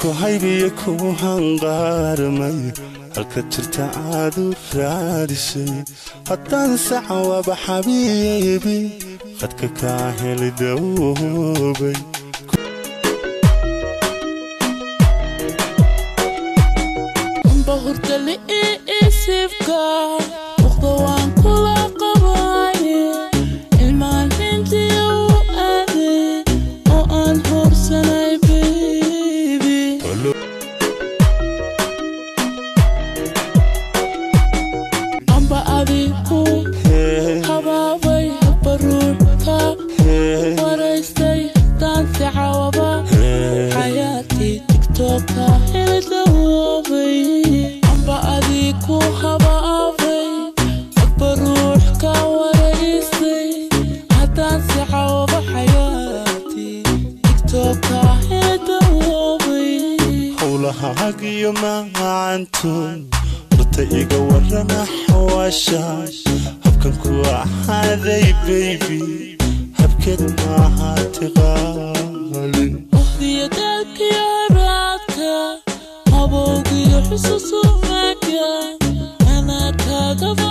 ku haybiyo ku hanqaarmay halka jirta aad u raadisay haddaan sacawaba xabiibi qadka kaa heli dawoobay amba hurdali iisibka waqda waan kula qabaaye ilmaalintiya u aaday oo aan horsanay baby amba adigu habaabay baruurka waraystay daansi cawaba xayaatii tiktoka helidawoobay amba adigu habaabay baruux ka waraystay haddaansi cawaba xayaatii tiktoka helidawoobay howlahaagiyo macaantoon horta iga warrama xawaasha habkan ku ahaaday baybi habkeed maaha tiqaali waqtiya dalkiyo raadka habowgiyo xusuusumaga anaa kaagaba